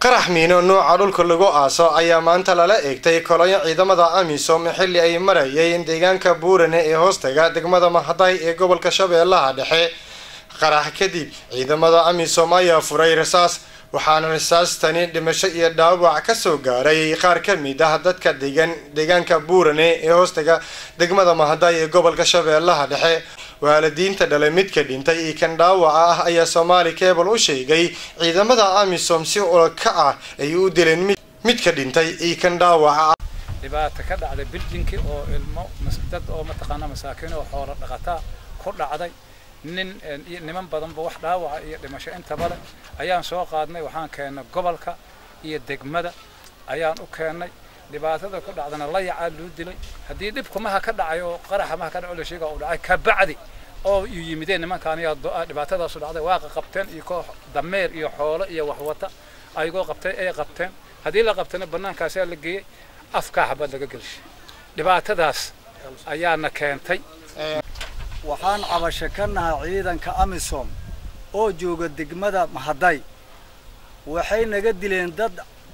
qarax miino nuuca dhulka lagu aaso ayaa maanta lala eegtay kolonyo ciidamada amisom xilli ay marayeen deegaanka buurane ee hoostaga degmada mahaday ee gobolka shabeellaha dhexe qarax kadib ciidamada amisom ayaa furay rasaas waxaana rasaastani dhimasho iyo dhaawac kasoo gaaray qaar ka mid ah dadka degan deegaanka buurane ee hoostaga degmada mahaday ee gobolka shabeellaha dhexe waalidiinta dhalay midka dhintay iyo kan dhaawaca ah ayaa soomaali cable u sheegay ciidamada amisom si ulaka ah ay u dileen midka dhintay iyo kan dhaawaca ah dhibaato ka dhacday biljinki oo ilmo dad oo mataqaana masaakiin oo xoolo dhaqataa ku dhacday nin iyo niman badanba wax dhaawaca iyo dhimasho intaba leh ayaan soo qaadnay waxaan keennay gobolka iyo degmada ayaan u keennay dhibaatada ku dhacdana layacaa loo dilay haddii dhibkumaha ka dhacay oo qaraxa maha ka dhaco la sheega uu dhacay kabacdi oo yu yimideen nimankaan ayaa dhibaatadaasu dhacday waaqa qabteen iyo koox dameer iyo xoolo iyo waxwata ayagoo qabtay ay qabteen haddii la qabtana bannaankaasaa la geeyey afkaa xabad laga gelshay dhibaatadaas ayaana keentay waxaan cabasho ka nahay ciidanka amisom oo jooga degmada mahaday waxay naga dileen dad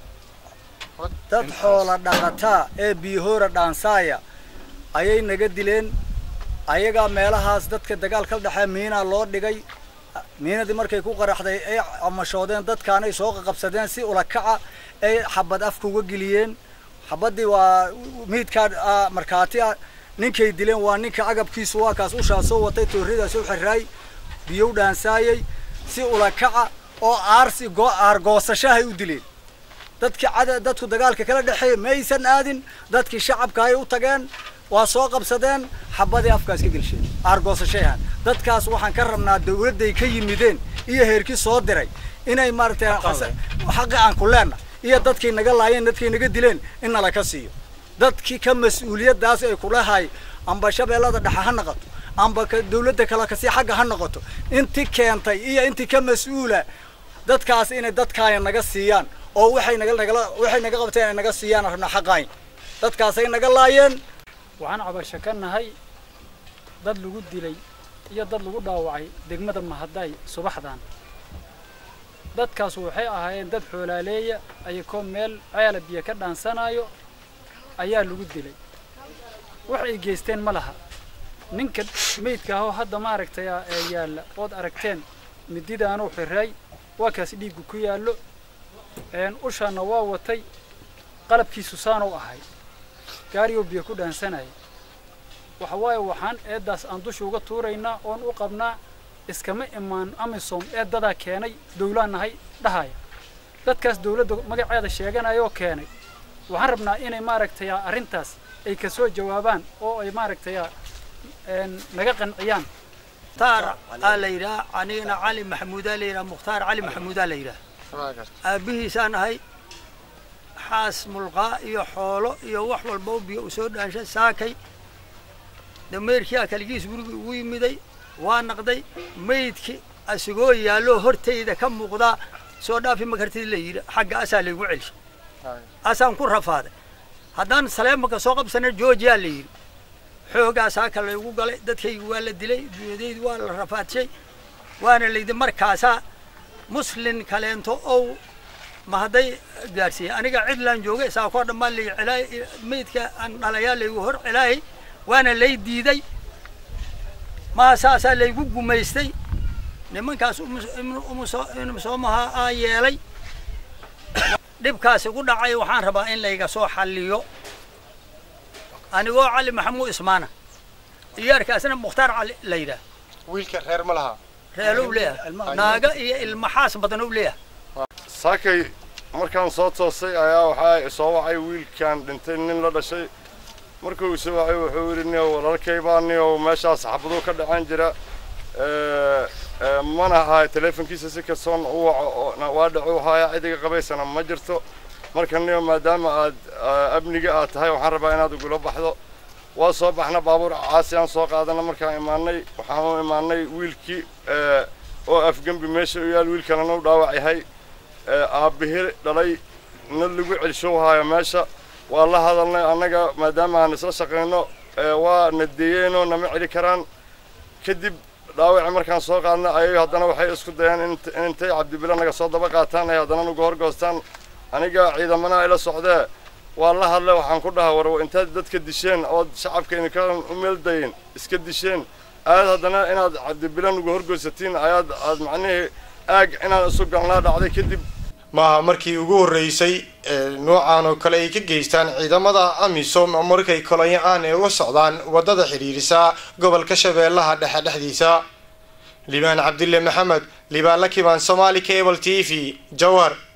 dad xoola dhaqataa ee biihoora dhaansaaya ayay naga dileen ayagaa meelahaas dadka dagaal ka dhexee miinaa loo dhigay miinadii markay ku qaraxday ay camashoodeen dadkaanay soo qaqabsadeen si ulakaca ay xabad afka uga geliyeen xabaddii waa miidkaa markhaati ah ninkay dileen waa ninka agabkiisu waa kaas ushaa soo watay tooridaas u xiraay biyow dhaansaayay si ulakaca oo aarsi aargoosashahay u dileen dadkii cada dadku dagaalka kala dhexeeya maysan aadin dadkii shacabka ay u tageen waa soo qabsadeen xabadii afkaas ka gelsheen aargoosashayahan dadkaas waxaan ka rabnaa dawladday ka yimideen iyo heerkii soo diray inay maaragtay xaqi aan ku leenna iyo dadkay naga laayeen dadkay naga dileen in nala ka siiyo dadkii ka mas-uuliyaddaas ay kulahay amba shabeellada dhexe ha noqoto amba dawladda kale kasii xagga ha noqoto intii keentay iyo intii ka mas-uula dadkaas inay dadkaaya naga siiyaan oo waxay naga nagala waxay naga qabteen ay naga siiyaan rabnaa xaqaayn dadkaasay naga laayeen waxaan cabasho ka nahay dad lagu dilay iyo dad lagu dhaawacay degmada mahaday subaxdan dadkaas waxay ahaayeen dad xoolaaleeya ayakoo meel ceela biyo ka dhaansanayo ayaa lagu dilay wax ay geysteen ma laha ninka meydka ahoo hadda maaragtay ee yaalla ood aragteen mididaanuu xiraay waa kaas dhiiggu ku yaallo ushaana waa watay qalabkiisu saanuu ahay gaariyoo biyo ku dhaansanaya waxa waaye waxaan eeddaas aan dusha uga tuuraynaa oon u qabnaa iskama imaan amisom eeddadaa keenay dawlaan nahay dhahaya dadkaas dawladda magaceeda sheeganayoo keenay waxaan rabnaa inay maaragtay arrintaas ay ka soo jawaabaan oo ay maaragtay naga qanciyaan mukhtaar aa la yidhaha anigana cali maxamuudaa la yidhaha mukhtaar cali maxamuudaa la yidhaha aabbihiisaan ahay xaas mulqaa iyo xoolo iyo wax walba biyo u soo dhaanshay saakay dameerkiia kaligiis gurigii ugu yimiday waa naqday maydki asigoo yaalloo hortayda ka muuqdaa soo dhaafi makartid la yidhi xagga asaa laygu celshay asaan ku rafaaday haddaan saleemaka soo qabsana georgiyaa la yidhi xoogaasaa ka laygu galay dadkaygu waa la dilay dunyadaydu waa la rafaadshay waana layidhi markaasaa muslin kaleento ow ma hadday gaarsiiyey aniga cidlaan joogay saakoo dhammaan lay celaay maydka aan dhalayaa laygu hor celaayay waana lay diiday maa saasaa laygu gumaystay nimankaas umusoomaha aa yeelay dhibkaasi ku dhacay waxaan rabaa in layga soo xalliyo anigoo cali maxamuud ismaana iyaarkaasna mukhtaar cali la yidhaah wiilka reer ma laha reelow leeyahay naaga iyo ilmaxaas badanow leeyahay saakay markaan soo toosay ayaa waxaa soo wacay wiilkan dhintay nin la dhashay markuu isoo wacay wuxuu yidhi nio walaalkay baa nio meeshaas xabaduu ka dhacaan jira mana ahay teleefonkiisa si kastoon u waco waa dhacu haya cidiga qabaysana ma jirto marka nio maadaama aad amniga aad tahay waxaan rabaa inaad ugula baxdo waa soo baxna baabuur caasi aan soo qaadana markaan imaanay waxaan u imaanay wiilkii oo afgembi meesha u yaal wiilkanana u dhaawac yahay aabbihi dhalay na lagu celshow haayo meesha waa la hadalnay annaga maadaama aan isla shaqayno waa na deeyeenoo nama celi karaan kadib dhaawaci markaan soo qaadna ayay haddana waxay isku dayeen intay cabdibile naga soo daba qaataan ay haddana nuga horgoostaan aniga ciidamana ila socdee waa la hadlay waxaan ku dhaha war intaad dadka disheen ood shacabka idinka u meeldayin iska disheen aad haddana inaad cabdibilan uga horgoysatiin ayaad aad macnihii aag inaan isu galnaa dhacday kadib maaha markii ugu horreysay ee noocan oo kale ay ka geystaan ciidamada amisom markay kolonyo aan ay uga socdaan waddada xidhiirisa gobolka shabeellaha dhexe dhexdiisa libaan cabdille maxamed libaan la kibaan somaali cable t v jawhar